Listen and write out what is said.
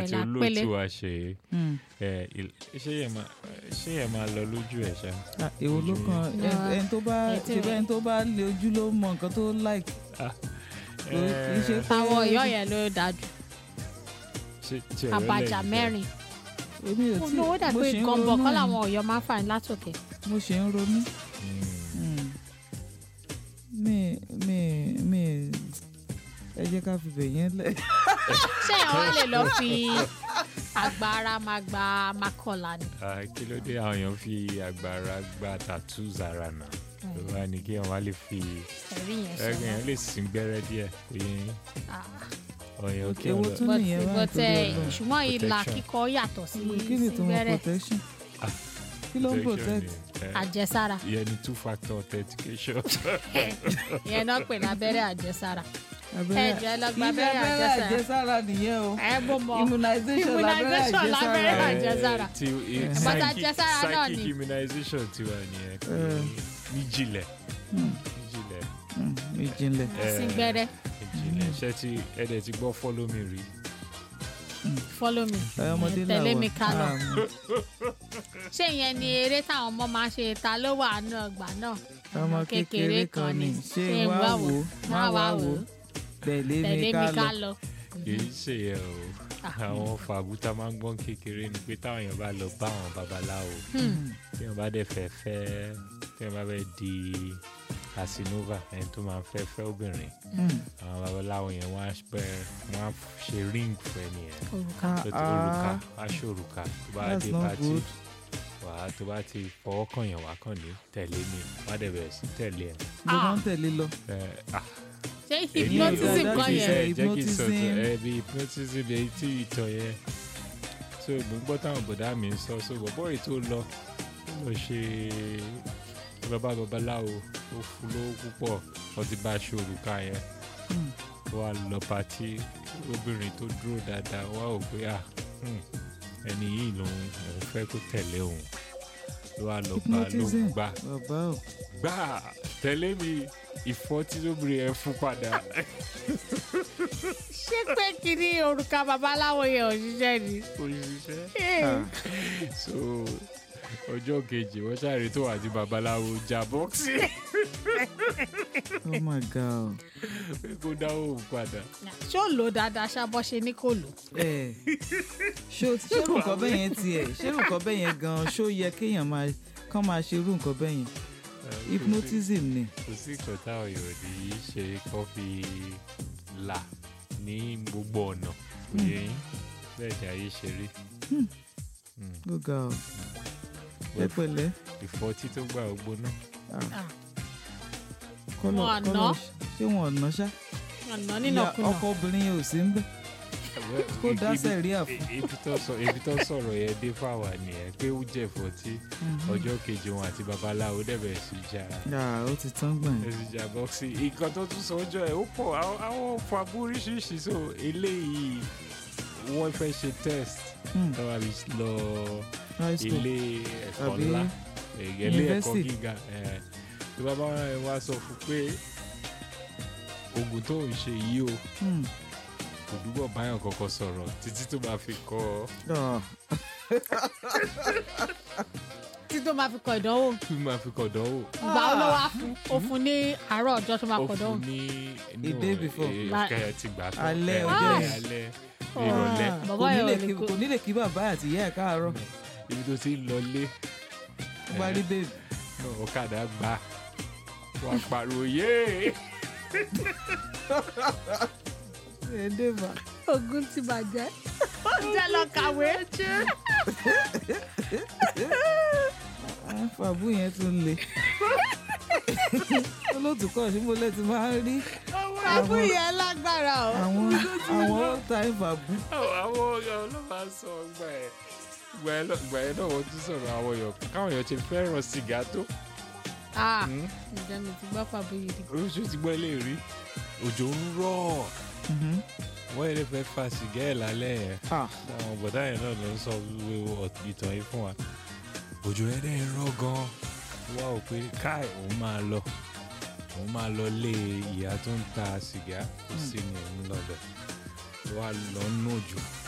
àti la pélé. olóòtú wa ṣe Hmm. ẹ, il- ṣé yẹn máa ṣé yẹn máa lọ lójú ẹ̀ ṣá. Ah, èwo ló kan ẹ- No. ẹni tó bá Ètò ṣe bẹ́ẹ̀ ẹni tó bá lé ojú ló mọ nǹkan tó like Ah, kì í ṣe ẹ, pé àwọn ọ̀yọ́ yẹn ló dájú ṣé- tí ọ̀rọ̀ àbàjá lẹ́yìn mẹ́rin èmi ò tí olówó dà mo pé ṣe ń gọ̀ǹbọ̀ ronú kọ́ ẹ̀. làwọn ọ̀yọ́ máa ń fà ní látòkè mo ṣe ń ronú Mm. Hmm. mi mi mi ẹ jẹ́ ká fi bẹ̀ yẹn lẹ̀ ṣé ẹ̀ wá lè lọ fi agbára máa gba makọ́lá ni Ah, kí ló dé àwọn èèyàn fi agbára gba tattoo zara náà ló wá ní kí wọn wá lè fi ẹ̀rí yẹn sọ ẹgbẹ́ yẹn lè sin gbẹ́rẹ́ díẹ̀ kò yẹ yín ọ̀yàn kí Èwo wọn lọ. tún but nìyẹn wá but nítorí ẹ Ọlọ́run. ṣùgbọ́n ìlà Protection. kíkọ yàtọ̀ sí kí ni sí tó mọ gbẹ́rẹ́ protection Ah, kí ló ń protection protect ni, ẹ, àjẹsára ìyẹn ni two factor authentication. ìyẹn náà pè ní abẹ́rẹ́ àjẹsára abẹ́rẹ́ ẹ jẹ́ lọ gba ilé abẹ́rẹ́ abẹ́rẹ́ àjẹsára. àjẹsára nìyẹn o ẹ bó mọ immunization lábẹ́rẹ́ Immunization lábẹ́rẹ́ àjẹsára àjẹsára. àjẹsára. ti eh, But psychic- àjẹsára náà psychic ni. immunization ti wà nìyẹn pé Eh. níjìnlẹ̀ Hmm. níjìnlẹ̀ Hmm, ìjìnlẹ̀ sí gbẹ́rẹ́ níjìnlẹ̀ ṣé ti ẹ̀dẹ̀ ti gbọ́ follow me rí. follow me ẹ, ọmọdé tẹ̀lé làwọn mi ká lọ Ah, mo- ṣé ìyẹn ni eré táwọn ọmọ máa ń ṣe ta ló wà nù ọgbà náà ọmọ kékeré kan ni ṣé wá wò ó má wá wò ó tẹ̀lé tẹ̀lé mi mi ká ká lọ lọ kì í ṣe yẹn o Ah. àwọn fàbútà máa ń gbọ́n kékeré ni pé táwọn èèyàn bá lọ bá àwọn babaláwo Hmm. tí wọ́n bá dẹ̀ fẹ́ fẹ́ tí wọ́n bá fẹ́ di casinova ẹni tó máa ń fẹ́ fẹ́ obìnrin Hmm. àwọn babaláwo yẹn wọ́n á pẹ́ wọ́n á ṣe ring fún ẹni yẹn òrùka tó ti Ah, òrùka wá ṣòrùka tó bá that's dé not pátí good. wà á tó bá ti fọwọ́ kàn yàn wá kàn ní tẹ̀lé mi wọ́n á dẹ̀ bẹ̀rẹ̀ sí tẹ̀lé ẹ̀ mo máa ń tẹ̀lé lọ ẹ̀ ah ṣé èyí ò- hypnotism that kan is yẹn a- ẹ jẹ́ kí n sọ tó hypnotism. ẹ bí hypnotism èyí tí ìtọ̀ yẹn so mo gbọ́ táwọn bọ̀dá mi ń sọ so bọ̀bọ́ èyí tó lọ ó lọ ṣe bàbá babaláwo ó fún lówó púpọ̀ wọ́n ti bá aṣọ òrùka yẹn Hmm. wọ́n á lọ pàtí obìnrin tó dúró dáadáa wọ́n á wò pé ah hmm, ẹni yìí lòun òun fẹ́ kó tẹ̀lé òun ló wá lọ bá ló hypnotism gbà bàbá o gbà tẹ̀lé mi ìfọ́tí lóbìnrin ẹ̀ fún padà. ṣé pé kiri òrùka babaláwo yẹn ò ṣiṣẹ́ ni òṣìṣẹ́. Ah. so ọjọ́ kejì wọ́n ṣàrí tó àti babaláwo ja bọ́ọ̀sì oh my god pé kó dáwọ́ òun padà. ṣé ò lò dáadáa ṣàbọ̀ ṣe ní kò lò ẹ ṣó ṣérù nǹkan bẹ́ẹ̀ yẹn tiẹ̀ ṣérù nǹkan bẹ́ẹ̀ yẹn gan ṣó yẹ kéèyàn máa kán máa ṣerú nǹkan bẹ́ẹ̀ yẹn hypnotism ni kò sí nǹkan táwọn èèyàn ní í ṣe kó fi là ní gbogbo ọ̀nà kò yẹ yín bẹ́ẹ̀ ni ayé ṣe rí. ó ga ọ ẹ pẹ̀lẹ́ ìfọ́tí tó gbà ogbó náà. Ah. kọ́lọ̀ Wọn ò ná. kọ́lọ̀ ṣé wọn ò ná ṣá ọ̀nà Ìyá nínàkúnà ọkọ obìnrin yẹn ò sí ń bẹ̀ Kó dá Ibi- sẹ̀ríà fún. ibi tó sọ- ibi tó sọ̀rọ̀ yẹn dé fáwa nìyẹn pé ó jẹ́ ìfọ́tí ọjọ́ kejì wọn àti babaláwo dẹ̀bẹ̀ sí jà yà ó ti tán gbọ̀n yẹn ẹsì jà bọ́ọ̀sì nǹkan tó tún sọ ọjọ́ ẹ̀ ó pọ̀ àwọn- àwọn ọ̀pọ̀ abú oríṣiríṣi so eléyìí wọ́n fẹ́ ṣe test Hmm, lọ́wọ́ àbí lọ high school ilé ẹ̀kọ́ Àbí ńlá eh, ilé ẹ̀kọ́ university. gíga eh, tí bàbá wọn wá sọ fún pé oògùn tó ń ṣe yìí o Hmm, kò dúgbò báyọ̀ kọ́kọ́ sọ̀rọ̀ títí tó máa fi kọ́ ọ ah, tí tó máa fi kọ ìdánwò tó máa fi kọ̀ dánwò. ìgbà wo ló wá fún ó fún ní àárọ̀ ọjọ́ tó máa ó kọ ìdánwò fún ní A day before. La- kẹ́yà ti gbà tán Alẹ́ Eh, ọjọ́ alẹ́, yẹn. alẹ́ Ah. ìrọ̀lẹ́ kò Bàbá yẹn ò nílè lè kí kó- kò nílè kí bàbá àti ìyá ẹ̀ káàárọ̀ ibi tó ti ń lọlé ó bá rí bèbí náà ọ̀kadà gbà wà pariwo yéé ẹ̀ dèbà ogun ti bàjẹ́ ó jẹ́ lọ kàwé fàbú yẹn tún le olóòtú kọ̀ sí mo lẹ́ ti máa ń rí àbú yẹn lágbára o àwọn àwọn old time fàbú àwọn ọ̀gá ọlọ́pàá sọ gbà ẹ̀ gbà ẹ̀ lọ- gbà ẹ̀ náà wọ́n tún sọ̀rọ̀ àwọn èèyàn káwọn èèyàn ti fẹ́ràn sìgá tó ah Hmm? ǹjẹ́ mi ti gbọ́ pàbó yìí rí oríṣi ti gbọ́ ilé rí òjò ń rọ̀ Mhm. wọ́n yẹn lè fẹ́ fa sìgá ẹ̀ lálẹ́ yẹn Ah, àwọn bọ̀dá yẹn náà ló ń sọ wíwọ ìtàn yìí fún wa òjò yẹn dẹ́ ń rọ̀ gan wá ò pé káì òun máa lọ òun máa lọ lé ìyá tó ń ta sìgá kò sí ni òun lọ bẹ̀ wá lọ nù òjò